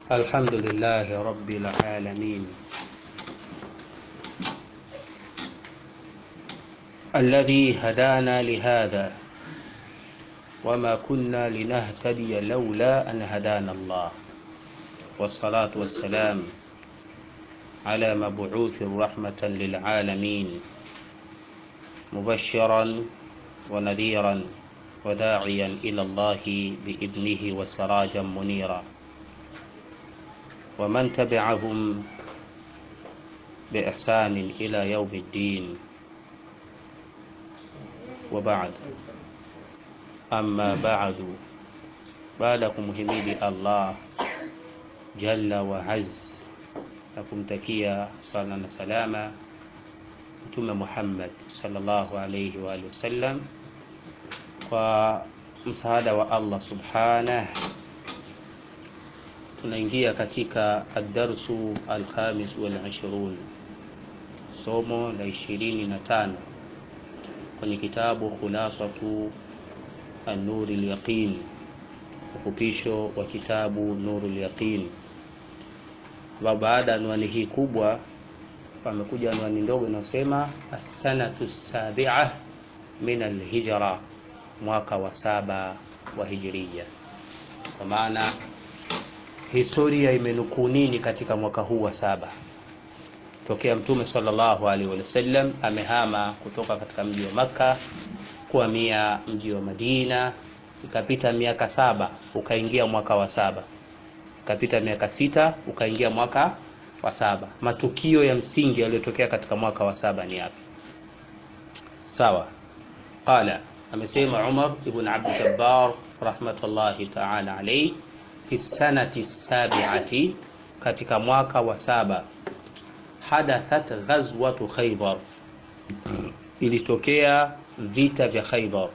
الحمد لله رب العالمين الذي هدانا لهذا وما كنا لنهتدي لولا أن هدانا الله والصلاة والسلام على مبعوث رحمة للعالمين مبشرا ونذيرا وداعيا إلى الله بإذنه وسراجا منيرا ومن تبعهم بإحسان إلى يوم الدين وبعد أما بعد baada ya kumhimidi Allah jalla wa azz na kumtakia sala na salama Mtume Muhammad sallallahu alayhi wa alihi wasallam kwa msaada wa Allah subhanah tunaingia katika ad-darsu al-khamis wal ishrun somo la ishirini na tano kwenye kitabu khulasatu an-nur al-yaqin ufupisho wa kitabu nurul yaqin baada ya anwani hii kubwa pamekuja anwani ndogo inayosema as-sanatu sabi'a min al-hijra mwaka wa saba wa hijiria kwa maana historia imenukuu nini katika mwaka huu wa saba tokea mtume sallallahu alaihi wasallam amehama kutoka katika mji wa Makka kuhamia mji wa Madina ikapita miaka saba ukaingia mwaka wa saba ikapita miaka sita ukaingia mwaka wa saba matukio ya msingi yaliyotokea katika mwaka wa saba ni yapi sawa qala amesema Umar ibn Abd Jabbar rahmatullahi ta'ala alayhi fi sanati sabi'ati katika mwaka wa saba hadathat ghazwatu Khaybar ilitokea vita vya Khaybar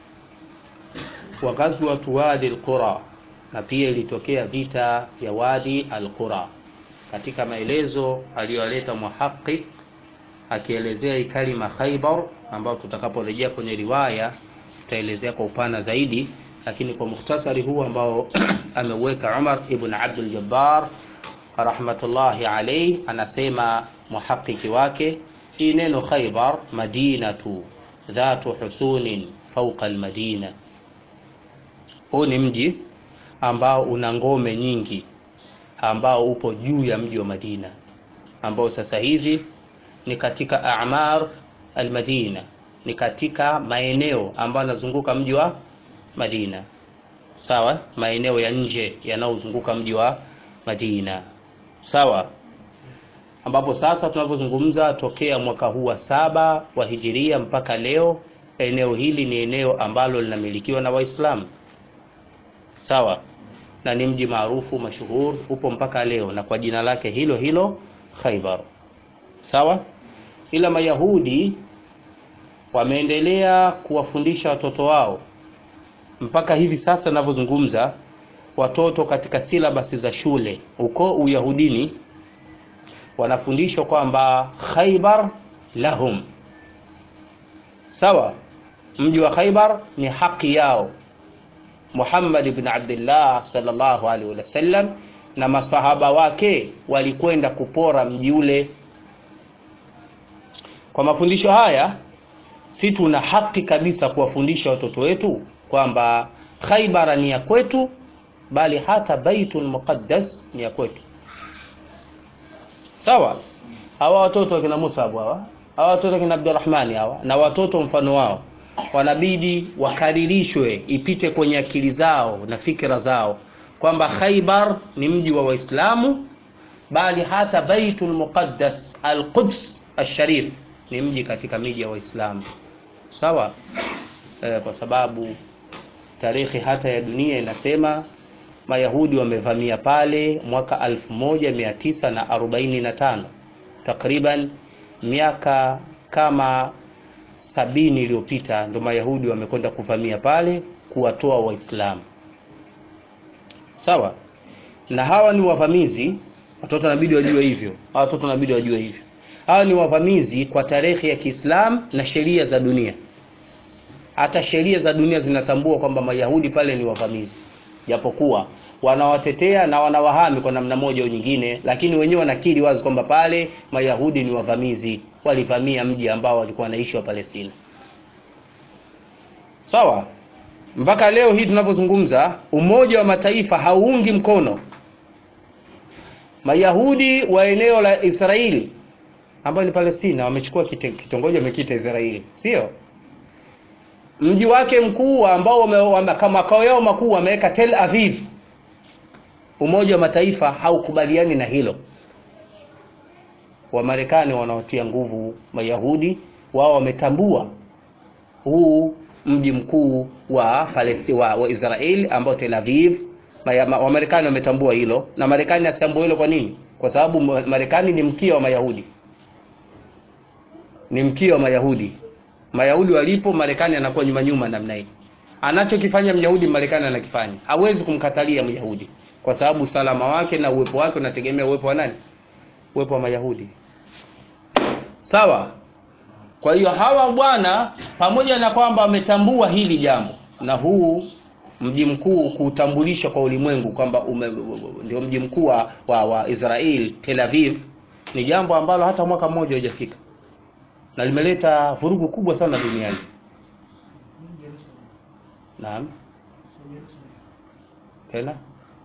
wa ghazwatu wadi al-qura na pia ilitokea vita vya wadi al-qura katika maelezo aliyoleta muhaqqiq akielezea kalima Khaybar ambao tutakaporejea kwenye riwaya tutaelezea kwa upana zaidi lakini kwa mukhtasari huu ambao ameweka Umar ibn Abdul Jabbar rahmatullahi alayhi anasema muhaqqiqi wake hii neno Khaybar madinatu dhatu husunin fawqa al-madina huu ni mji ambao una ngome nyingi ambao upo juu ya mji wa Madina ambao sasa hivi ni katika a'mar al-Madina ni katika maeneo ambayo yanazunguka mji wa Madina sawa maeneo ya nje yanayozunguka mji wa Madina sawa ambapo sasa tunavyozungumza tokea mwaka huu wa saba wa hijiria mpaka leo eneo hili ni eneo ambalo linamilikiwa na Waislamu sawa na ni mji maarufu mashuhur upo mpaka leo na kwa jina lake hilo hilo Khaybar sawa ila mayahudi wameendelea kuwafundisha watoto wao mpaka hivi sasa ninavyozungumza watoto katika silabasi za shule huko uyahudini wanafundishwa kwamba Khaybar lahum sawa mji wa Khaybar ni haki yao Muhammad ibn Abdullah sallallahu alaihi wasallam na masahaba wake walikwenda kupora mji ule. Kwa mafundisho haya, si tuna haki kabisa kuwafundisha watoto wetu kwamba Khaybar ni ya kwetu, bali hata Baitul Muqaddas ni ya kwetu. Sawa? Hawa watoto wakina Musa hawa, hawa watoto wakina Abdurrahmani hawa na watoto mfano wao wanabidi wakaririshwe ipite kwenye akili zao na fikra zao kwamba Khaybar ni mji wa Waislamu bali hata Baitul Muqaddas Al-Quds Al-Sharif ni mji katika miji ya Waislamu sawa e, kwa sababu tarehe hata ya dunia inasema Mayahudi wamevamia pale mwaka 1945 takriban miaka kama sabini iliyopita ndo Mayahudi wamekwenda kuvamia pale kuwatoa Waislamu. Sawa? Na hawa ni wavamizi, watoto wanabidi wajue hivyo. Hawa watoto wanabidi wajue hivyo. Hawa ni wavamizi kwa tarehe ya Kiislamu na sheria za dunia. hata sheria za dunia zinatambua kwamba mayahudi pale ni wavamizi japokuwa wanawatetea na wanawahami kwa namna moja au nyingine, lakini wenyewe wanakiri wazi kwamba pale Mayahudi ni wavamizi, walivamia mji ambao walikuwa wanaishi wa Palestina. Sawa, mpaka leo hii tunavyozungumza, Umoja wa Mataifa hauungi mkono Mayahudi wa eneo la Israeli ambayo ni Palestina, wamechukua kitongoji wamekiita Israeli, sio mji wake mkuu ambao makao yao makuu wameweka Tel Aviv. Umoja wa Mataifa haukubaliani na hilo. Wamarekani wanaotia nguvu Mayahudi wao wametambua huu mji mkuu wa Palestina wa, wa Israeli ambao Tel Aviv. Wamarekani wametambua hilo, na Marekani atambua hilo. Kwa nini? Kwa sababu Marekani ni mkia wa Mayahudi, ni mkia wa Mayahudi. Mayahudi walipo, Marekani anakuwa nyuma nyuma namna hii. Anachokifanya Myahudi Marekani anakifanya. Hawezi kumkatalia Myahudi kwa sababu usalama wake na uwepo wake unategemea uwepo wa nani? Uwepo wa Mayahudi. Sawa. Kwa hiyo hawa bwana, pamoja na kwamba wametambua hili jambo na huu mji mkuu kuutambulisha kwa ulimwengu kwamba ndio mji mkuu wa, wa Israel Tel Aviv, ni jambo ambalo hata mwaka mmoja hujafika na limeleta vurugu kubwa sana duniani. Naam, tena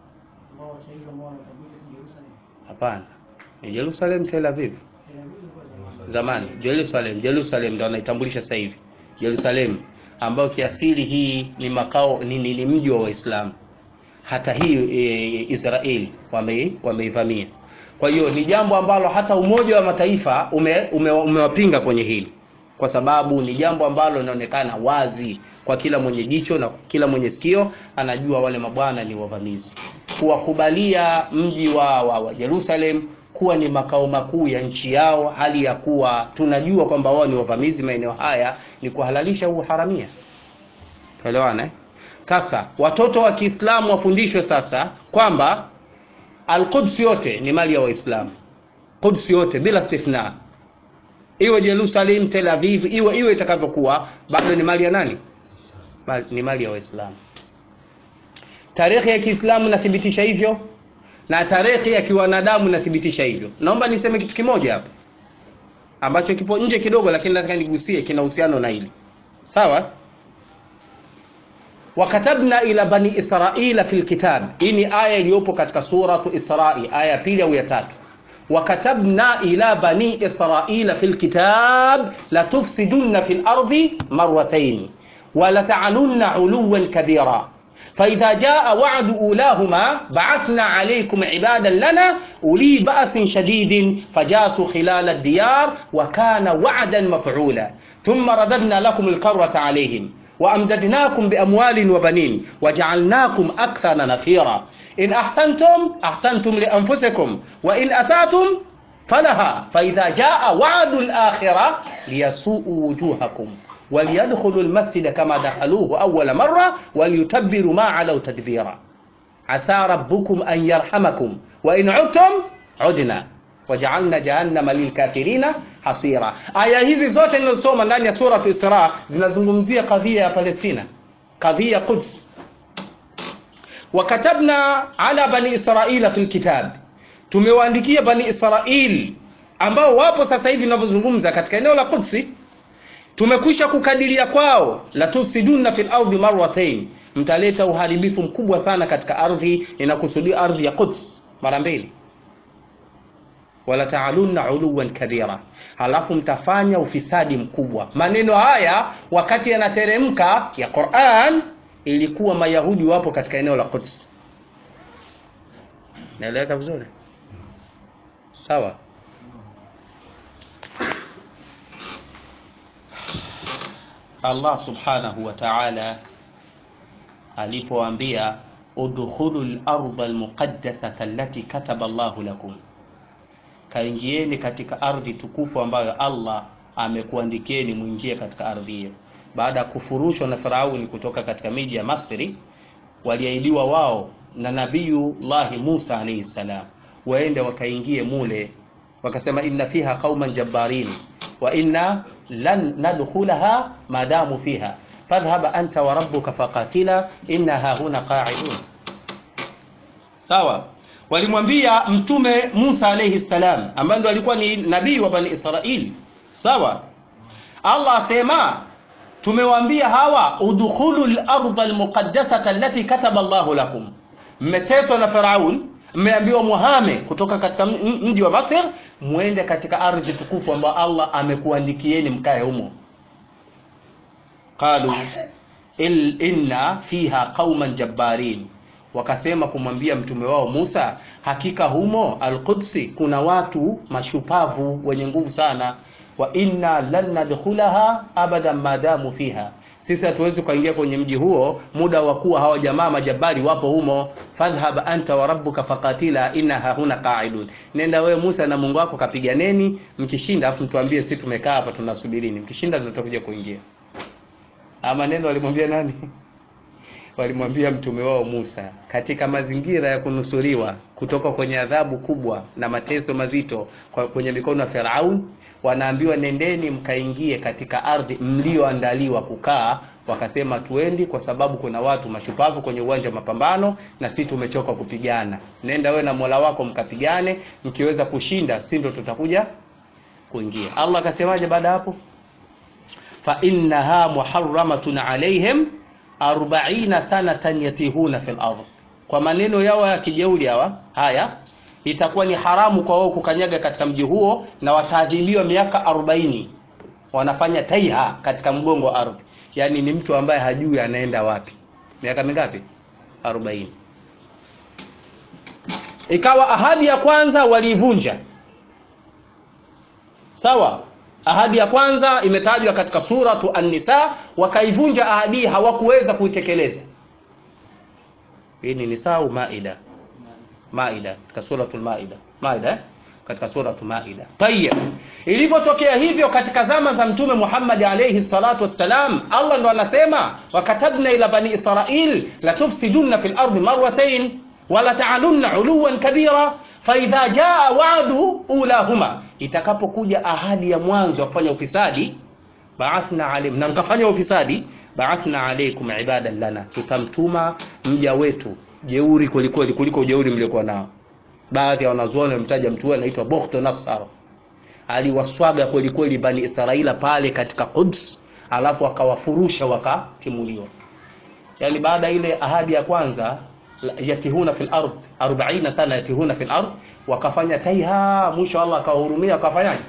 hapana, ni Jerusalem, Tel Aviv zamani. Jerusalem, Jerusalem ndio anaitambulisha sasa hivi Jerusalem, ambayo kiasili hii ni makao ni, ni, ni mji wa Waislamu. Hata hii e, Israeli wameivamia wame kwa hiyo ni jambo ambalo hata Umoja wa Mataifa umewapinga ume, ume kwenye hili, kwa sababu ni jambo ambalo linaonekana wazi kwa kila mwenye jicho na kila mwenye sikio, anajua wale mabwana ni wavamizi. Kuwakubalia mji wa, wa, wa Jerusalem kuwa ni makao makuu ya nchi yao, hali ya kuwa tunajua kwamba wao ni wavamizi maeneo haya, ni kuhalalisha uharamia. Tuelewana eh? Sasa watoto wa Kiislamu wafundishwe sasa kwamba Al-Quds yote ni mali ya Waislamu. Quds yote bila istithna. Iwe Jerusalem, Tel Aviv, iwe iwe itakavyokuwa, bado ni mali ya nani? Mali, ni mali ya Waislamu. Tarehe ya Kiislamu inathibitisha hivyo na tarehe ya kiwanadamu inathibitisha hivyo. Naomba niseme kitu kimoja hapa ambacho kipo nje kidogo, lakini nataka nigusie, kina uhusiano na hili. Sawa? wakatabna ila bani israila fil kitab. Hii ni aya iliyopo katika suratu Israi, aya ya pili au ya tatu. Wakatabna ila bani israila fil kitab la tufsidunna fil ardi marratayn wa la ta'alunna uluwan kabira فإذا جاء وعد أولاهما بعثنا عليكم عبادا لنا أولي بأس شديد فجاسوا خلال الديار وكان وعدا مفعولا ثم رددنا لكم الكرة عليهم وأمددناكم بأموال وبنين وجعلناكم أكثر نفيرا إن أحسنتم أحسنتم لأنفسكم وإن أسأتم فلها فإذا جاء وعد الآخرة ليسوءوا وجوهكم وليدخلوا المسجد كما دخلوه أول مرة وليتبروا ما علوا تدبيرا عسى ربكم أن يرحمكم وإن عدتم عدنا wajaalna jahannama lilkafirina hasira. Aya hizi zote nilizosoma ndani ya sura Isra zinazungumzia kadhia ya Palestina, kadhia ya Quds. Wakatabna ala bani israila fil kitab, tumewaandikia bani Israil ambao wapo sasa hivi tunavyozungumza katika eneo la Quds, tumekwisha kukadiria kwao, la tufsiduna fil ardi marratayn, mtaleta uharibifu mkubwa sana katika ardhi. Inakusudia ardhi ya Quds mara mbili wala taalunna uluwan kabira, halafu mtafanya ufisadi mkubwa. Maneno haya wakati yanateremka ya Qur'an, ilikuwa Mayahudi wapo katika eneo la Quds. Naeleweka vizuri? Sawa. Allah subhanahu wa ta'ala alipoambia udkhulu al-ardha al-muqaddasata allati kataba Allahu lakum kaingieni katika ardhi tukufu ambayo Allah amekuandikieni muingie katika ardhi hiyo. Baada ya kufurushwa na Firauni kutoka katika miji ya Masri, waliahidiwa wao na Nabiyullahi Musa alayhi salam waende wakaingie mule, wakasema inna fiha qauman jabbarin wa inna lan nadkhulaha madamu fiha fadhhab anta wa rabbuka faqatila inna hahuna qa'idun sawa walimwambia mtume Musa alayhi salam ambaye ndo alikuwa ni nabii wa bani Israili sawa Allah asema tumewaambia hawa udkhulu al-ardha al-muqaddasata allati kataba Allahu lakum mmeteswa na Firaun mmeambiwa muhame kutoka katika mji wa Masr mwende katika ardhi tukufu ambayo Allah amekuandikieni mkae humo qalu il inna fiha qauman jabbarin wakasema kumwambia mtume wao Musa hakika humo al-Qudsi kuna watu mashupavu wenye nguvu sana wa inna lan nadkhulaha abadan madamu fiha sisi hatuwezi kuingia kwenye mji huo muda wa kuwa hawa jamaa majabari wapo humo fadhhab anta wa rabbuka faqatila inna hahuna qa'idun nenda wewe Musa na Mungu wako kapiganeni mkishinda afu mtuambie sisi tumekaa hapa tunasubirini mkishinda tutakuja kuingia ama neno walimwambia nani walimwambia mtume wao Musa katika mazingira ya kunusuriwa kutoka kwenye adhabu kubwa na mateso mazito kwenye mikono ya Firaun wanaambiwa nendeni mkaingie katika ardhi mlioandaliwa kukaa wakasema tuendi kwa sababu kuna watu mashupavu kwenye uwanja wa mapambano na sisi tumechoka kupigana nenda wewe na Mola wako mkapigane mkiweza kushinda si ndio tutakuja kuingia Allah akasemaje baada hapo fa innaha muharramatun alaihim 40 sanatan yatihuna fil ardh kwa maneno yao ya kijeuri hawa haya itakuwa ni haramu kwa wao kukanyaga katika mji huo na wataadhibiwa miaka 40 wanafanya taiha katika mgongo wa ardhi yani ni mtu ambaye hajui anaenda wapi miaka mingapi 40 ikawa ahadi ya kwanza waliivunja sawa ahadi ya kwanza imetajwa katika suratu an-nisa wakaivunja ahadi hawakuweza kuitekeleza hii ni nisa au maida maida katika suratul maida maida eh? katika suratul maida tayeb ilipotokea hivyo katika zama za mtume Muhammad alayhi salatu wassalam Allah ndo anasema wakatabna ila bani israil la tufsiduna fil ardi marratayn wala ta'alunna uluwan kabira faidha jaa wa'du ulahuma itakapokuja ahadi ya mwanzo wa kufanya ufisadi ba'athna alayhim na mkafanya ufisadi ba'athna alaykum ibadan lana tutamtuma mja wetu jeuri kwelikweli kuliko ujeuri mliokuwa nao baadhi ya wanazuoni wamtaja mtu anaitwa Bukhtu Nassar aliwaswaga kweli kweli bani Israila pale katika Quds alafu akawafurusha wakatimuliwa yani baada ile ahadi ya kwanza yatihuna fil ard 40 sana yatihuna fil ard wakafanya taiha mwisho Allah akawahurumia akafanyaje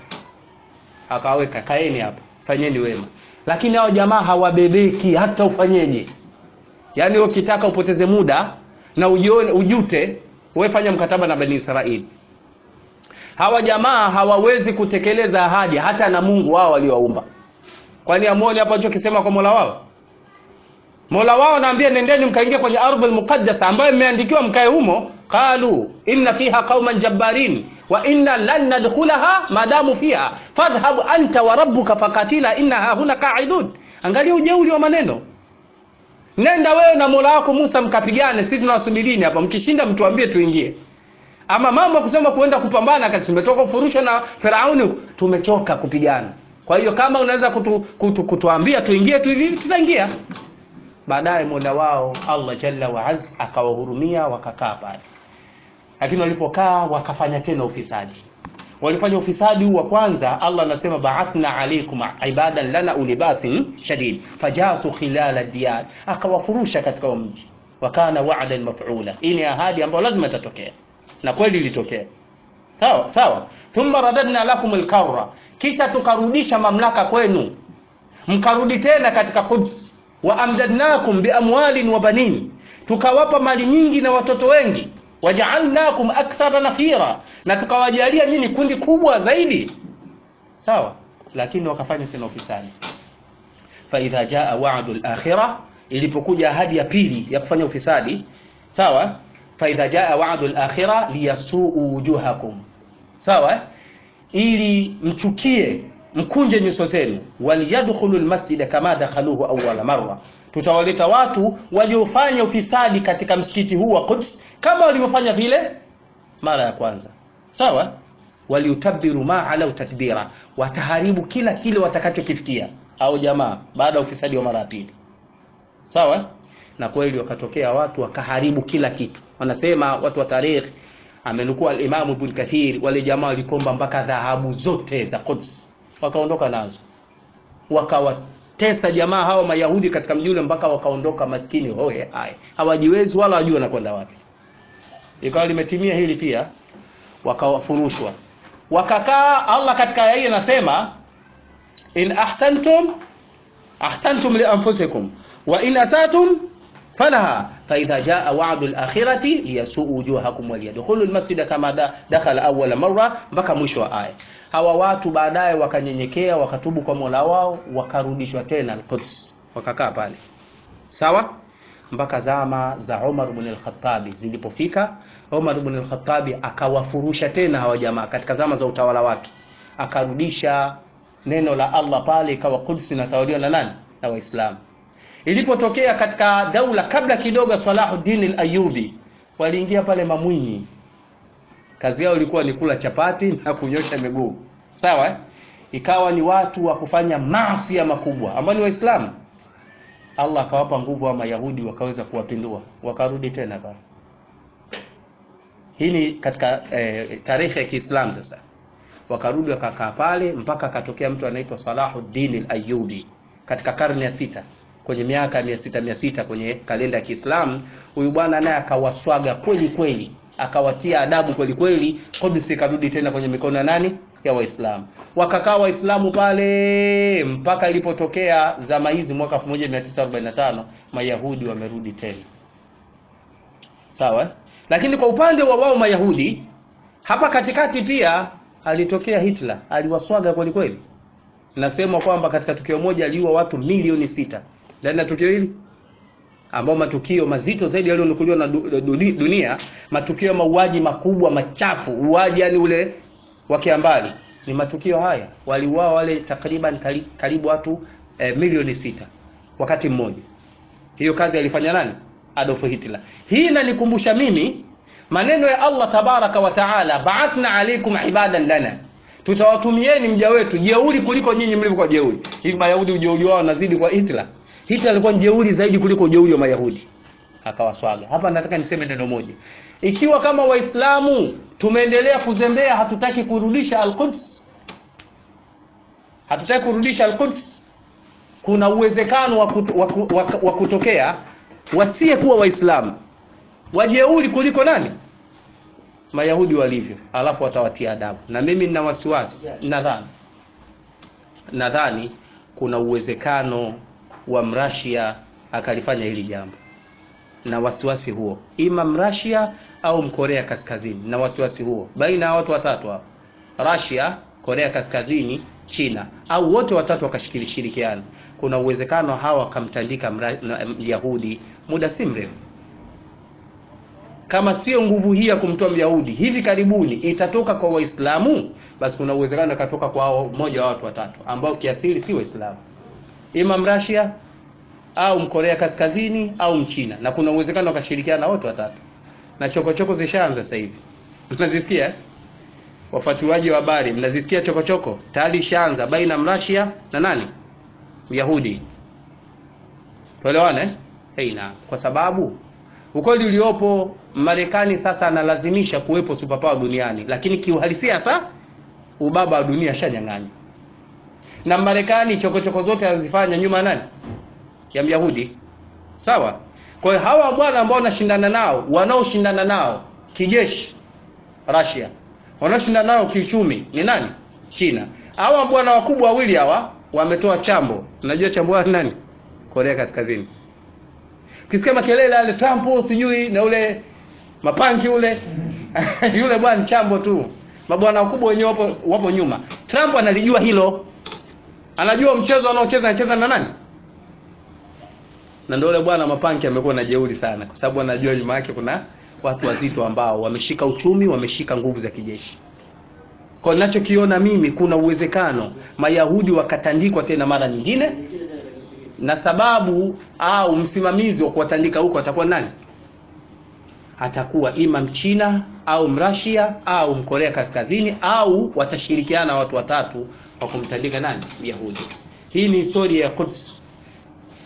akaweka kaeni hapa fanyeni wema lakini hao jamaa hawabebeki hata ufanyeje yani ukitaka upoteze muda na ujione ujute wewe fanya mkataba na bani Israeli hawa jamaa hawawezi kutekeleza ahadi hata na Mungu wao waliowaumba kwani amuone hapo alichokisema kwa Mola wao Mola wao anaambia nendeni mkaingia kwenye ardhi al-muqaddasa ambayo imeandikiwa mkae humo qalu inna fiha qauman jabbarin wa inna lan nadkhulaha madamu fiha fadhhab anta wa rabbuka faqatila innaha huna qa'idun angalia ujeuri wa maneno nenda wewe na Mola wako Musa mkapigane sisi tunawasubirini hapa mkishinda mtuambie tuingie ama mambo ya kusema kuenda kupambana kati tumetoka kufurushwa na Firauni tumechoka kupigana kwa hiyo kama unaweza kutu, kutu, kutuambia tuingie tu hivi tutaingia baadaye Mola wao Allah Jalla wa Az akawahurumia wakakaa pale lakini walipokaa wakafanya tena ufisadi walifanya ufisadi huu wa kwanza Allah anasema ba'athna alaykum ibadan lana ulibasin shadid fajasu khilala diyar akawafurusha katika mji wakana wa'dan maf'ula hii ni ahadi ambayo lazima itatokea na kweli ilitokea sawa sawa thumma radadna lakum alkarra kisha tukarudisha mamlaka kwenu mkarudi tena katika Quds wa amdadnakum biamwalin wa banin tukawapa mali nyingi na watoto wengi waja'alnakum akthara nafira na tukawajalia nyinyi kundi kubwa zaidi sawa lakini wakafanya tena ufisadi fa idha jaa wa'du al-akhirah ilipokuja ahadi ya pili ya kufanya ufisadi sawa fa idha jaa wa'du al-akhirah liyasuu wujuhakum sawa ili mchukie mkunje nyuso zenu waliyadkhulu almasjida kama dakhaluhu awwala marra tutawaleta watu waliofanya ufisadi katika msikiti huu wa Quds kama walivyofanya vile mara ya kwanza sawa waliutabiru ma ala tadbira wataharibu kila kile watakachokifikia au jamaa baada ya ufisadi wa mara ya pili sawa na kweli wakatokea watu wakaharibu kila kitu wanasema watu wa tarikhi amenukua alimamu ibn kathir wale jamaa walikomba mpaka dhahabu zote za Quds wakaondoka nazo wakawatesa jamaa hawa mayahudi katika mji ule mpaka wakaondoka maskini hoye hai hawajiwezi wala wajua wanakwenda wapi ikawa limetimia hili pia wakawafurushwa wakakaa Allah katika aya hii anasema in ahsantum ahsantum li anfusikum wa in asatum falaha فإذا جاء وعد الآخرة ليسوء وجوهكم وليدخلوا المسجد كما دخل أول مرة mpaka mwisho wa aya hawa watu baadaye wakanyenyekea wakatubu kwa Mola wao wakarudishwa tena al-Quds wakakaa pale sawa mpaka zama za Umar ibn al-Khattab zilipofika Umar ibn al-Khattab akawafurusha tena hawa jamaa katika zama za utawala wake akarudisha neno la Allah pale ikawa Quds inatawaliwa na nani na Waislamu ilipotokea katika daula kabla kidogo Salahuddin al-Ayyubi waliingia pale Mamwinyi kazi yao ilikuwa ni kula chapati na kunyosha miguu sawa eh? ikawa ni watu wa kufanya maasi makubwa ambao ni waislamu Allah akawapa nguvu wa mayahudi wakaweza kuwapindua wakarudi tena pale hii ni katika eh, tarehe ya Kiislamu sasa wakarudi wakakaa pale mpaka akatokea mtu anaitwa Salahuddin al-Ayyubi katika karne ya sita kwenye miaka mia sita mia sita kwenye kalenda ya Kiislamu huyu bwana naye akawaswaga kweli kweli akawatia adabu kweli kweli Qudus ikarudi tena kwenye mikono ya nani ya Waislamu wakakaa Waislamu pale mpaka ilipotokea zama hizi mwaka 1945 Mayahudi wamerudi tena sawa lakini kwa upande wa wao Mayahudi hapa katikati pia alitokea Hitler aliwaswaga kweli kweli nasema kwamba katika tukio moja aliua watu milioni sita ndani ya tukio hili ambao matukio mazito zaidi yaliyonukuliwa na dunia matukio mauaji makubwa machafu uaji yani ule wa kiambali ni matukio haya waliuawa wale takriban karibu watu eh, milioni sita wakati mmoja hiyo kazi alifanya nani Adolf Hitler hii inanikumbusha mimi maneno ya Allah tabaraka wa taala ba'athna alaykum ibadan lana tutawatumieni mja wetu jeuri kuliko nyinyi mlivyokuwa jeuri hivi mayahudi ujeuri wao unazidi kwa Hitler Hitler alikuwa jeuri zaidi kuliko ujeuri wa mayahudi akawaswaga hapa nataka niseme neno moja ikiwa kama waislamu tumeendelea kuzembea hatutaki kurudisha al-Quds hatutaki kurudisha al-Quds kuna uwezekano wa, kutu, wa, wa, wa kutokea wasie kuwa waislamu wajeuri kuliko nani mayahudi walivyo alafu watawatia adabu na mimi nina wasiwasi nadhani nadhani kuna uwezekano wa mrashia akalifanya hili jambo na wasiwasi huo ima mrashia au mkorea kaskazini na wasiwasi huo baina ya watu watatu hao Russia Korea Kaskazini China au wote watatu wakashirikiana kuna uwezekano hawa wakamtandika Myahudi muda si mrefu kama sio nguvu hii ya kumtoa Myahudi hivi karibuni itatoka kwa Waislamu basi kuna uwezekano ikatoka kwa mmoja wa watu watatu ambao kiasili si Waislamu ima Mrasia au Mkorea Kaskazini au Mchina na kuna uwezekano wakashirikiana wote watatu na chokochoko zishaanza sasa hivi mnazisikia wafuatiliaji wa habari mnazisikia chokochoko tayari ishaanza baina Mrasia na nani Myahudi tuelewane hey, na kwa sababu ukweli uliopo Marekani sasa analazimisha kuwepo superpower duniani lakini kiuhalisia sasa ubaba wa dunia shanyang'anya na Marekani chokochoko zote anazifanya nyuma nani ya Myahudi sawa kwa hiyo hawa bwana ambao wanashindana nao wanaoshindana nao kijeshi Russia wanaoshindana nao kiuchumi ni nani China hawa bwana wakubwa wawili hawa wametoa chambo unajua chambo ni nani Korea Kaskazini Kisikia makelele ale Trump sijui na ule mapanki ule yule bwana chambo tu mabwana wakubwa wenyewe wapo, wapo nyuma Trump analijua hilo anajua mchezo anaocheza anacheza na nani na ndio yule bwana mapanki amekuwa na jeuri sana kwa sababu anajua nyuma yake kuna watu wazito ambao wameshika uchumi wameshika nguvu za kijeshi kwa ninachokiona mimi kuna uwezekano mayahudi wakatandikwa tena mara nyingine na sababu au msimamizi wa kuwatandika huko atakuwa nani atakuwa ima mchina au mrasia au mkorea kaskazini au watashirikiana watu watatu wa kumtandika nani yahudi hii ni historia ya Quds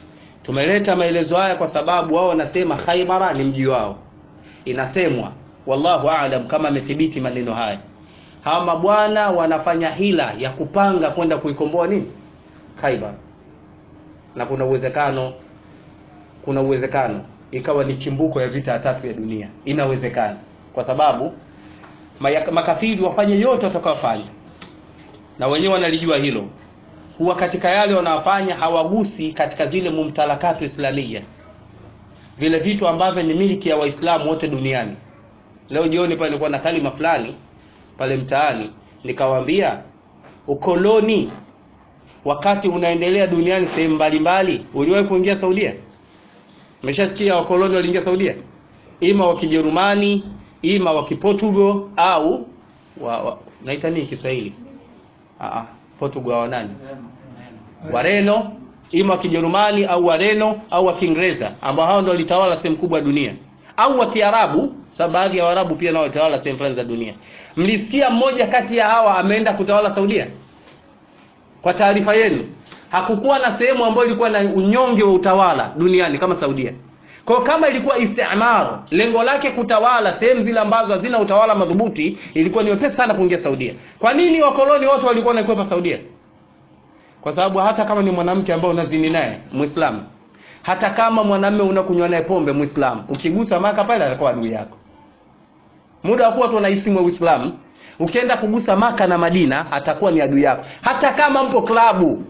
tumeleta maelezo haya kwa sababu wao wanasema Khaibara ni mji wao inasemwa wallahu aalam kama amethibiti maneno haya hawa mabwana wanafanya hila ya kupanga kwenda kuikomboa nini Khaibar na kuna uwezekano kuna uwezekano ikawa ni chimbuko ya vita ya tatu ya dunia inawezekana kwa sababu maya- makafiri wafanye yote watakayofanya na wenyewe wanalijua hilo huwa katika yale wanayofanya hawagusi katika zile mumtalakatu islamia vile vitu ambavyo ni miliki ya waislamu wote duniani leo jioni pale nilikuwa na kalima fulani pale mtaani nikawaambia ukoloni wakati unaendelea duniani sehemu mbalimbali uliwahi kuingia saudia umeshasikia wakoloni waliingia saudia ima wa kijerumani ima wa kiportugal au wa, wa, naita nini kiswahili Aa, portugal wa nani wareno ima wa kijerumani au wareno au wa kiingereza ambao hao ndio walitawala sehemu kubwa ya dunia au wa kiarabu sababu baadhi ya waarabu pia nao walitawala sehemu fulani za dunia mlisikia mmoja kati ya hawa ameenda kutawala saudia kwa taarifa yenu hakukuwa na sehemu ambayo ilikuwa na unyonge wa utawala duniani kama saudia kwa hiyo kama ilikuwa istimar lengo lake kutawala sehemu zile ambazo hazina utawala madhubuti ilikuwa ni wepesi sana kuingia saudia kwa nini wakoloni wote walikuwa wanaikwepa saudia kwa sababu hata kama ni mwanamke ambaye unazini naye muislamu hata kama mwanamume unakunywa naye pombe muislamu ukigusa maka pale atakuwa adui yako muda wa kuwa tunaisimwa uislamu ukienda kugusa maka na madina atakuwa ni adui yako hata kama mpo klabu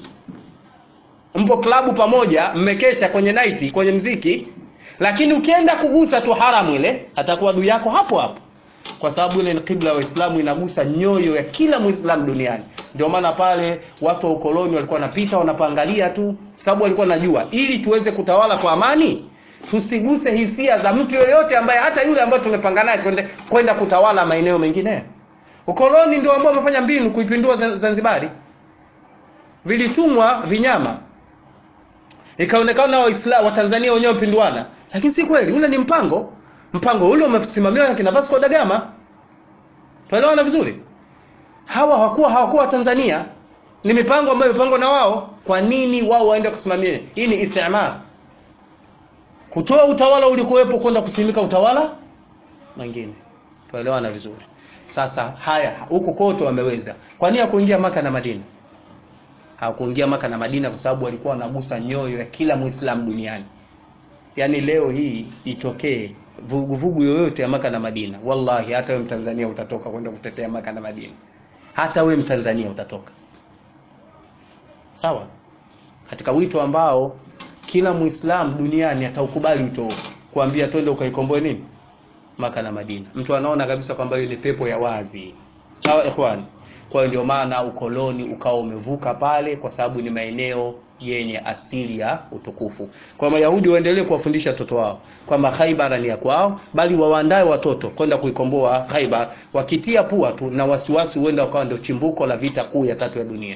mpo klabu pamoja mmekesha kwenye naiti kwenye mziki lakini ukienda kugusa tu haramu ile atakuwa adui yako hapo hapo kwa sababu ile ni kibla ya waislamu inagusa nyoyo ya kila muislamu duniani ndio maana pale watu wa ukoloni walikuwa wanapita wanapangalia tu sababu walikuwa najua ili tuweze kutawala kwa amani tusiguse hisia za mtu yoyote ambaye hata yule ambaye tumepanga naye kwenda kwenda kutawala maeneo mengine ukoloni ndio ambao wamefanya mbinu kuipindua Zan- zanzibari vilitumwa vinyama ikaonekana waislamu watanzania wenyewe wapinduana lakini si kweli ule ni mpango mpango ule umesimamiwa na kina Vasco da Gama tuelewana vizuri hawa hawakuwa hawakuwa Tanzania ni mipango ambayo imepangwa na wao kwa nini wao waende kusimamia hii ni istimar kutoa utawala ulikuwepo kwenda kusimika utawala mwingine tuelewana vizuri sasa haya huku kote wameweza kwa nini hakuingia maka na madina hawakuingia maka na madina kwa sababu walikuwa wanagusa nyoyo ya kila muislamu duniani yaani leo hii itokee vuguvugu yoyote ya maka na madina wallahi hata we mtanzania utatoka kwenda kutetea maka na madina hata we mtanzania utatoka sawa katika wito ambao kila muislam duniani ataukubali wito huo kuambia twende ukaikomboe nini maka na madina mtu anaona kabisa kwamba hiyo ni pepo ya wazi sawa ikhwani kwa hiyo ndio maana ukoloni ukawa umevuka pale kwa sababu ni maeneo yenye asili ya utukufu kwa mayahudi waendelee kuwafundisha watoto wao kwamba khaibar ni ya kwao bali wawaandae watoto kwenda kuikomboa khaibar wakitia pua tu na wasiwasi huenda wakawa ndio chimbuko la vita kuu ya tatu ya dunia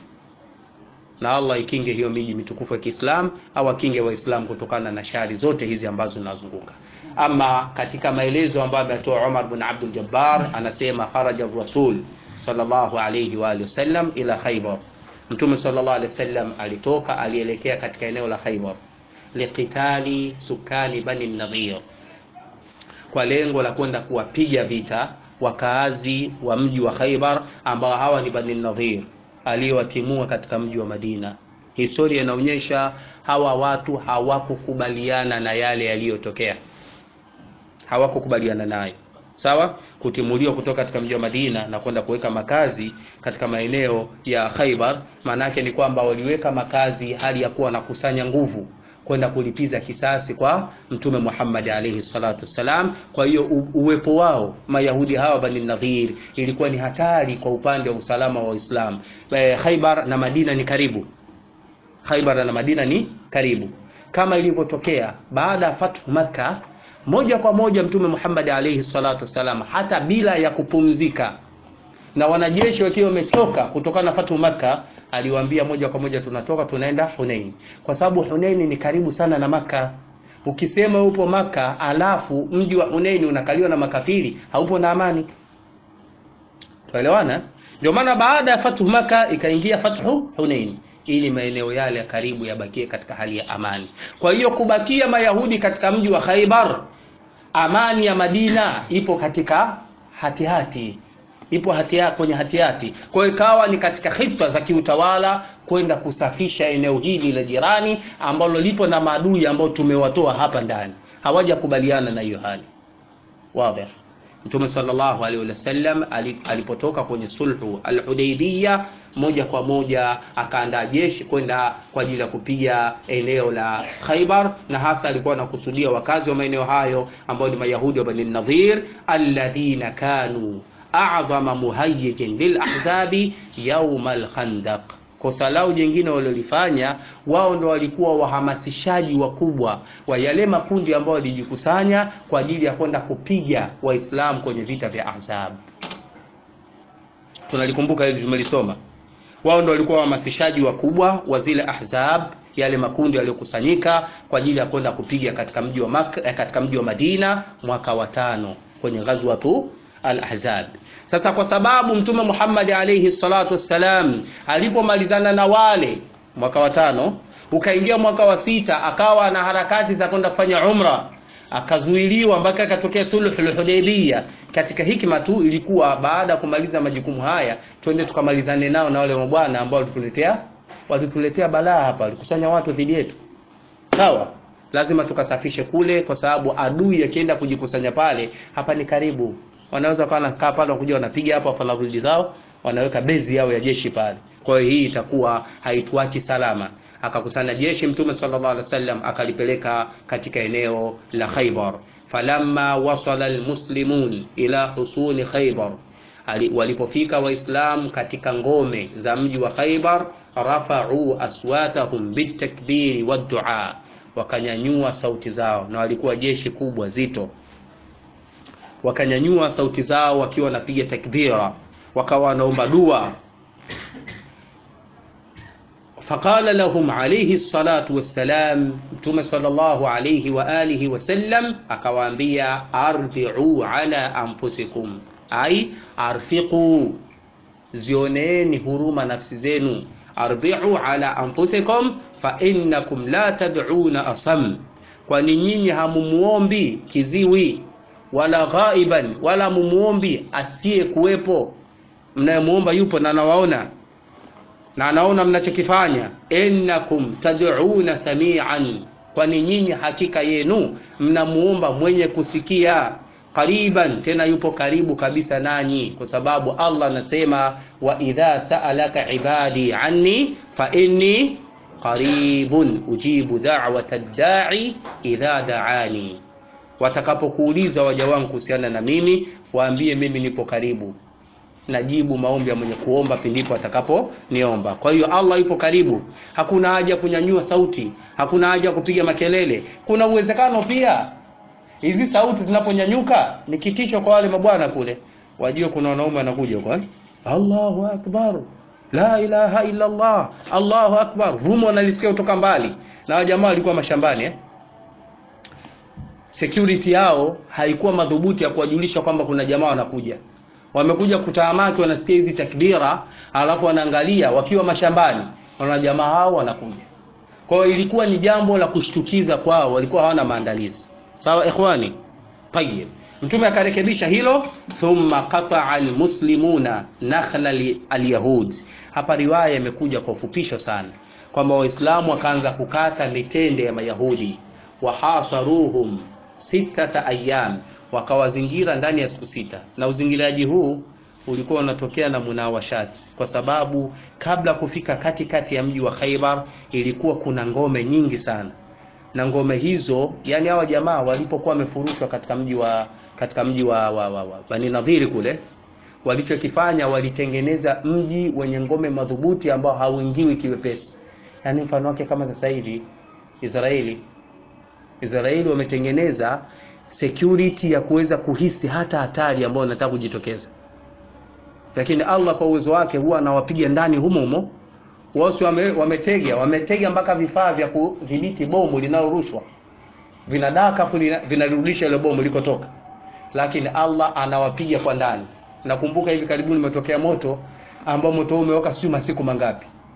na allah ikinge hiyo miji mitukufu ya kiislam au akinge waislamu kutokana na shari zote hizi ambazo zinazunguka ama katika maelezo ambayo ametoa umar bin abdul jabbar anasema kharaja rasul sallallahu alayhi wa alihi wasallam ila khaybar mtume sallallahu alayhi wasallam alitoka alielekea katika eneo la khaybar liqitali sukani bani nadhir kwa lengo la kwenda kuwapiga vita wakaazi wa mji wa khaybar ambao hawa ni bani nadhir aliyowatimua katika mji wa madina historia inaonyesha hawa watu hawakukubaliana na yale yaliyotokea hawakukubaliana nayo sawa kutimuliwa kutoka katika mji wa Madina na kwenda kuweka makazi katika maeneo ya Khaibar maana yake ni kwamba waliweka makazi hali ya kuwa nakusanya nguvu kwenda kulipiza kisasi kwa mtume Muhammad alayhi salatu wassalam kwa hiyo u- uwepo wao mayahudi hawa bani nadhir ilikuwa ni hatari kwa upande wa usalama wa Uislamu e, Khaibar na Madina ni karibu Khaibar na Madina ni karibu kama ilivyotokea baada ya fathu Makkah moja kwa moja mtume Muhammad alayhi salatu wasalam hata bila ya kupumzika na wanajeshi wakiwa wamechoka kutokana na fatu Makka aliwaambia moja kwa moja tunatoka tunaenda Hunain kwa sababu Hunain ni karibu sana na Makka ukisema upo Makka alafu mji wa Hunain unakaliwa na makafiri haupo na amani tuelewana ndio maana baada ya fatu Makka ikaingia fathu Hunain ili maeneo yale ya karibu yabakie katika hali ya amani kwa hiyo kubakia mayahudi katika mji wa khaibar amani ya madina ipo katika hatihati hati. ipo hatia, kwenye hatihati kwa hiyo ikawa ni katika hitwa za kiutawala kwenda kusafisha eneo hili la jirani ambalo lipo na maadui ambao tumewatoa hapa ndani hawajakubaliana na hiyo hali wazi mtume sallallahu alaihi wasallam alipotoka kwenye sulhu al-Hudaybiyah moja kwa moja akaandaa jeshi kwenda kwa ajili ya kupiga eneo la Khaybar na hasa alikuwa anakusudia wakazi wa maeneo hayo ambao ni Mayahudi wa Bani Nadhir alladhina kanu a'zama muhayyijin lil ahzabi yawm al-Khandaq kosa lao jingine walilofanya wao ndo walikuwa wahamasishaji wakubwa wa yale makundi ambayo walijikusanya kwa ajili ya kwenda kupiga waislamu kwenye vita vya ahzab tunalikumbuka hili tumelisoma wao ndo walikuwa wahamasishaji wakubwa wa zile ahzab yale makundi yaliyokusanyika kwa ajili ya kwenda kupiga katika mji wa Mak eh, katika mji wa Madina mwaka wa tano kwenye ghazwatu al-ahzab sasa kwa sababu mtume Muhammad alayhi salatu wassalam alipomalizana na wale mwaka wa tano ukaingia mwaka wa sita akawa na harakati za kwenda kufanya umra akazuiliwa mpaka akatokea sulhul hudaybiyah katika hikma tu ilikuwa baada ya kumaliza majukumu haya twende tukamalizane nao na wale mabwana ambao walituletea walituletea balaa hapa walikusanya watu dhidi yetu sawa lazima tukasafishe kule kwa sababu adui akienda kujikusanya pale hapa ni karibu wanaweza kuwa wanakaa pale wakuja wanapiga hapo wafanya zao wanaweka bezi yao ya jeshi pale kwa hiyo hii itakuwa haituachi salama akakusanya jeshi mtume sallallahu alaihi wasallam akalipeleka katika eneo la Khaybar falamma wasala almuslimun ila husuni Khaybar walipofika waislam katika ngome za mji wa Khaybar rafa'u aswatahum bitakbiri waddu'a wakanyanyua sauti zao na walikuwa jeshi kubwa zito wakanyanyua sauti zao wakiwa wanapiga takbira wakawa wanaomba dua فقال لهم عليه الصلاة والسلام متوم صلى الله عليه وآله وسلم akawaambia arbi'u ala anfusikum ai arfiqu zioneeni huruma nafsi zenu arbi'u ala anfusikum fa innakum la tad'una asam kwani nyinyi hamumuombi kiziwi wala ghaiban wala mumuombi asiye kuwepo mnayemuomba yupo na anawaona na anaona mnachokifanya innakum tad'una samian kwani nyinyi hakika yenu mnamuomba mwenye kusikia qariban tena yupo karibu kabisa nanyi kwa sababu Allah anasema wa idha sa'alaka ibadi anni fa inni qaribun ujibu da'wata ad-da'i idha da'ani watakapokuuliza waja wangu kuhusiana na mimi waambie mimi nipo karibu najibu maombi ya mwenye kuomba pindipo atakaponiomba. Kwa hiyo Allah yupo karibu, hakuna haja kunyanyua sauti, hakuna haja kupiga makelele. Kuna uwezekano pia hizi sauti zinaponyanyuka ni kitisho kwa wale mabwana kule, wajue kuna wanaume wanakuja kwa Allahu akbar, la ilaha illa Allah, Allahu akbar, vumo wanalisikia kutoka mbali, na jamaa walikuwa mashambani eh? security yao haikuwa madhubuti ya kuwajulisha kwamba kuna jamaa wanakuja wamekuja kutaamaki wanasikia hizi takbira alafu wanaangalia wakiwa mashambani wana jamaa hao wanakuja kwa hiyo ilikuwa ni jambo la kushtukiza kwao walikuwa hawana maandalizi sawa ikhwani tayib mtume akarekebisha hilo thumma qata'a almuslimuna nakhla alyahud hapa riwaya imekuja kwa ufupisho sana kwamba waislamu wakaanza kukata mitende ya mayahudi wahasaruhum sitata ayyam wakawazingira ndani ya siku sita na uzingiraji huu ulikuwa unatokea na munawashati kwa sababu kabla kufika katikati kati ya mji wa Khaibar ilikuwa kuna ngome nyingi sana na ngome hizo yani hawa jamaa walipokuwa wamefurushwa katika mji wa katika mji wa, wa, wa, wa Bani Nadhiri kule walichokifanya walitengeneza mji wenye ngome madhubuti ambao hauingiwi kiwepesi yani mfano wake kama sasa hivi Israeli Israeli wametengeneza security ya kuweza kuhisi hata hatari ambayo inataka kujitokeza lakini Allah kwa uwezo wake huwa anawapiga ndani humo humo wao wame, wametega wametega mpaka vifaa vya kudhibiti bomu linalorushwa vinadaka vinarudisha ile bomu likotoka lakini Allah anawapiga kwa ndani nakumbuka hivi karibuni umetokea moto ambao moto huu umewaka sio masiku mangapi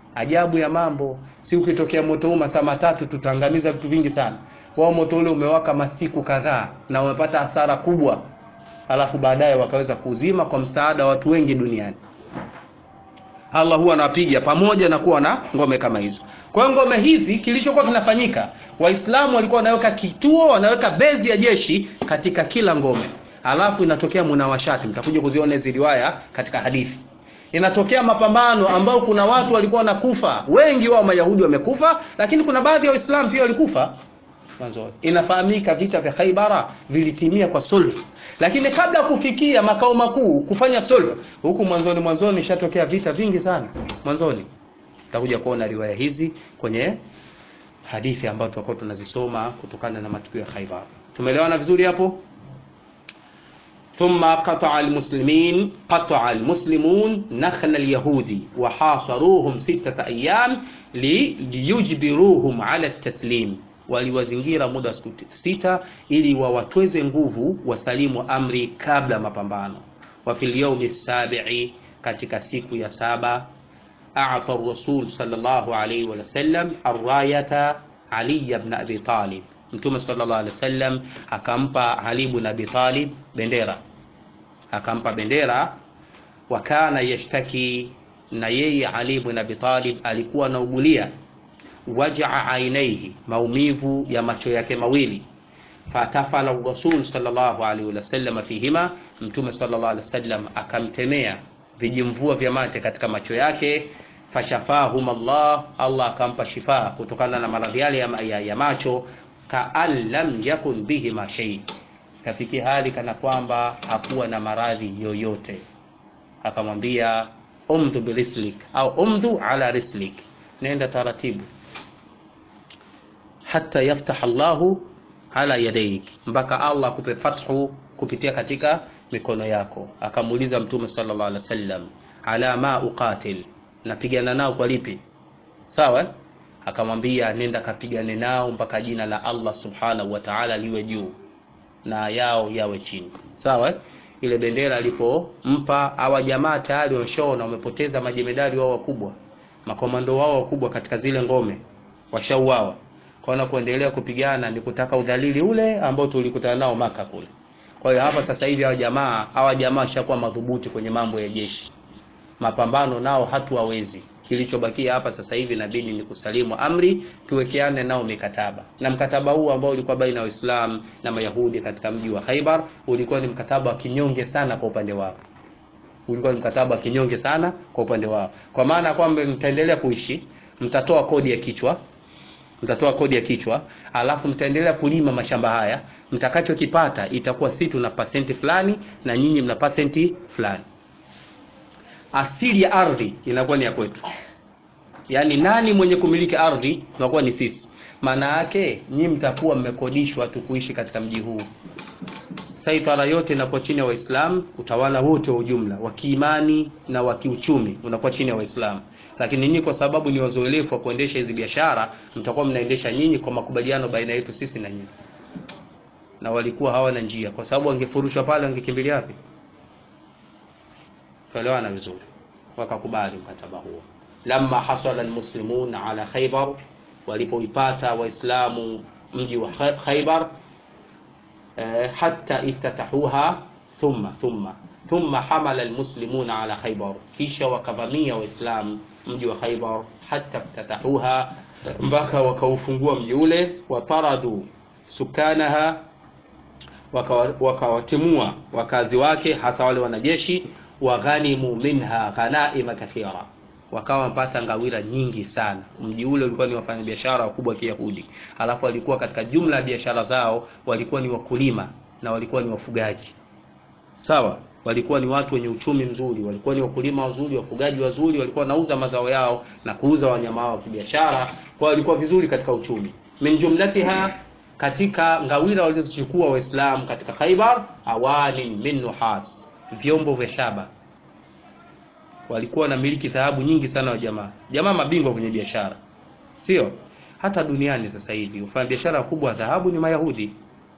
ajabu ya mambo si ukitokea moto huu masaa matatu tutaangamiza vitu vingi sana wao moto ule umewaka masiku kadhaa na wamepata hasara kubwa alafu baadaye wakaweza kuzima kwa msaada wa watu wengi duniani Allah huwa anawapiga pamoja na kuwa na ngome kama hizo kwa hiyo ngome hizi kilichokuwa kinafanyika waislamu walikuwa wanaweka kituo wanaweka bezi ya jeshi katika kila ngome alafu inatokea munawashati mtakuja kuziona hizi riwaya katika hadithi inatokea mapambano ambao kuna watu walikuwa wanakufa wengi wao mayahudi wamekufa lakini kuna baadhi ya waislamu pia walikufa mwanzo inafahamika vita vya khaibara vilitimia kwa sulh lakini kabla ya kufikia makao makuu kufanya sulh huku mwanzoni mwanzoni ishatokea vita vingi sana mwanzoni tutakuja kuona riwaya hizi kwenye hadithi ambazo tutakuwa tunazisoma kutokana na matukio ya Khaibar. Tumeelewana vizuri hapo? ثم قطع المسلمين قطع المسلمون نخل اليهود وحاصروهم ستة أيام ليجبروهم على التسليم waliwazingira muda wa siku sita ili wawatweze nguvu wasalimu amri kabla ya mapambano wa fil yawmi sabi'i katika siku ya saba a'ta ar-rasul sallallahu alayhi wa sallam ar-rayata ali ibn abi talib mtume sallallahu alayhi wasallam akampa ali ibn abi talib bendera akampa bendera wa kana yashtaki na yeye ali ibn abi talib alikuwa anaugulia wajaa ainaihi maumivu ya macho yake mawili fatafala rasul sallallahu alaihi wasallam fihima mtume sallallahu alaihi wasallam akamtemea vijimvua vya mate katika macho yake fashafahum Allah Allah akampa shifa kutokana na maradhi yale ya, ya, ya macho kaan lam yakun bihima shay kafikia hali kana kwamba hakuwa na maradhi yoyote akamwambia umdhu birislik au umdhu ala rislik nenda taratibu hata yaftah Allahu ala yadaik, mpaka Allah akupe fathu kupitia katika mikono yako. Akamuuliza Mtume sallallahu alaihi wasallam, ala ma uqatil, napigana nao kwa lipi? Sawa, akamwambia nenda kapigane nao mpaka jina la Allah subhanahu wa ta'ala liwe juu na yao yawe chini. Sawa, ile bendera alipompa hawa jamaa tayari wameshaona wamepoteza majemedari wao wakubwa, makomando wao wakubwa katika zile ngome, washauawa kwaona kuendelea kupigana ni kutaka udhalili ule ambao tulikutana nao maka kule. Kwa hiyo hapa sasa hivi hawa jamaa hawa jamaa washakuwa madhubuti kwenye mambo ya jeshi, mapambano nao hatuwawezi. Kilichobakia hapa sasa hivi inabidi ni kusalimu amri, tuwekeane nao mikataba, na mkataba huu ambao ulikuwa baina ya Waislamu na Mayahudi katika mji wa Khaibar ulikuwa ni mkataba wa kinyonge sana kwa upande wao, ulikuwa ni mkataba wa kinyonge sana kwa upande wao, kwa maana kwamba mtaendelea kuishi, mtatoa kodi ya kichwa mtatoa kodi ya kichwa, alafu mtaendelea kulima mashamba haya. Mtakachokipata itakuwa si tuna pasenti fulani na nyinyi mna pasenti fulani. Asili ya ardhi inakuwa ni ya kwetu, yaani nani mwenye kumiliki ardhi tunakuwa ni sisi. Maana yake nyinyi mtakuwa mmekodishwa tu kuishi katika mji huu. Saitara yote inakuwa chini ya Waislamu, utawala wote wa ujumla wa kiimani na wa kiuchumi unakuwa chini ya Waislamu lakini nyinyi kwa sababu ni wazoelefu wa kuendesha hizi biashara, mtakuwa mnaendesha nyinyi kwa makubaliano baina yetu sisi na nyinyi. Na walikuwa hawana njia, kwa sababu wangefurushwa pale, wangekimbilia wapi? Tuelewana vizuri, wakakubali mkataba huo. Lamma hasala almuslimun ala Khaybar, walipoipata Waislamu mji wa Khaybar, eh, hatta iftatahuha thumma thumma thumma hamala almuslimuna ala Khaybar, kisha wakavamia Waislamu mji wa Khaybar hatta ftatahuha, mpaka wakaufungua mji ule. Wataradu sukanaha, wakawatimua wakazi wake, hasa wale wanajeshi. Waghanimu minha ghanaima kathira, wakawa wamepata ngawira nyingi sana. Mji ule ulikuwa ni wafanyabiashara wakubwa wa Kiyahudi, alafu walikuwa katika jumla ya biashara zao walikuwa ni wakulima na walikuwa ni wafugaji, sawa walikuwa ni watu wenye uchumi mzuri, walikuwa ni wakulima wazuri, wafugaji wazuri, walikuwa wanauza mazao yao na kuuza wanyama wao kibiashara, kwa walikuwa vizuri katika uchumi. Min jumlatiha, katika ngawira walizochukua Waislamu katika Khaibar, awani min nuhas, vyombo vya shaba. Walikuwa na miliki dhahabu nyingi sana wa jamaa, jamaa mabingwa kwenye biashara, sio hata duniani sasa hivi ufanya biashara wakubwa wa dhahabu ni Mayahudi,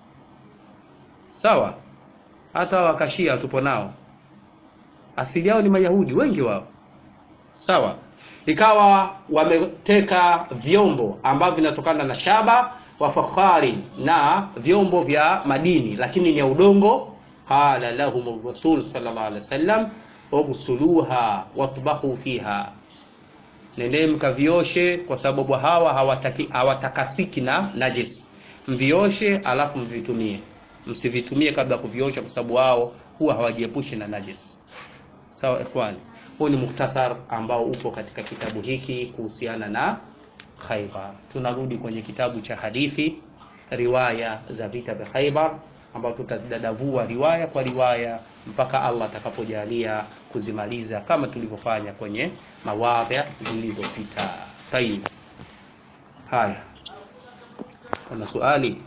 sawa hata wakashia tupo nao, asili yao ni Mayahudi wengi wao, sawa. ikawa wameteka vyombo ambavyo vinatokana na shaba wa fakhari na vyombo vya madini lakini ni ya udongo qala lahum rasul sallallahu alaihi wasallam ughsuluha watbahu fiha nendee mkavioshe kwa sababu hawa hawataki, hawatakasiki na najis mvioshe alafu mvitumie msivitumie kabla ya kuviosha kwa sababu wao huwa hawajiepushi na najis sawa ikhwani huu ni mukhtasar ambao upo katika kitabu hiki kuhusiana na khaibar tunarudi kwenye kitabu cha hadithi riwaya za vita vya khaibar ambao tutazidadavua riwaya kwa riwaya mpaka allah atakapojalia kuzimaliza kama tulivyofanya kwenye mawadhi zilizopita tayib haya kuna swali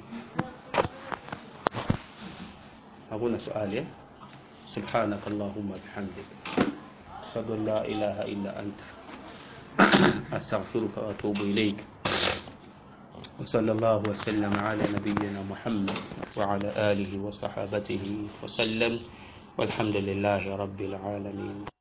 hakuna swali eh? سبحانك اللهم بحمدك أشهد أن لا إله إلا أنت أستغفرك وأتوب إليك وصلى الله وسلم على نبينا محمد وعلى آله وصحابته وسلم والحمد لله رب العالمين